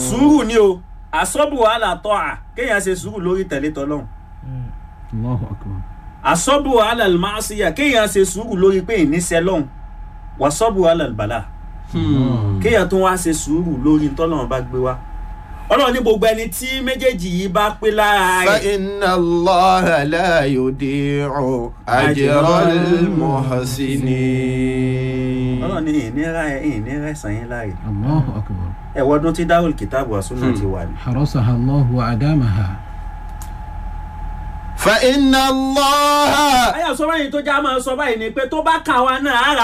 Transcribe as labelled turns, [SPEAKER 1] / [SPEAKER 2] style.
[SPEAKER 1] sùúrù ni o àsọ́bù wàhálà tọ́ à kéèyàn ṣe sùúrù lórí tẹ̀lé tọ́lọ́hún
[SPEAKER 2] Allahu akbar.
[SPEAKER 1] àsọ́bù wàhálà màásíyà kéèyàn ṣe sùúrù lórí pé ìníṣẹ́ lọ́hún wàsọ́bù wàhálà bàlà kéèyàn tó wá ṣe sùúrù lórí tọ́lọ́hún bá gbé wá ọlọ́run ní gbogbo ẹni tí méjèèjì yìí bá pé lára rẹ̀
[SPEAKER 3] فإن الله لا يضيع أجر المحسنين
[SPEAKER 1] ọlọ́run ní ìnira ẹ̀ ìnira ẹ̀sán yín láàyè
[SPEAKER 2] Allahu akbar.
[SPEAKER 1] ẹ̀wọ́dún tí dáhùn kìtàbù àsúná ti wà ní.
[SPEAKER 2] حرسها الله وأدامها.
[SPEAKER 3] فإن الله
[SPEAKER 1] ayé àsọ báyìí tó já máa sọ báyìí ni pé tó bá kà wá náà á rà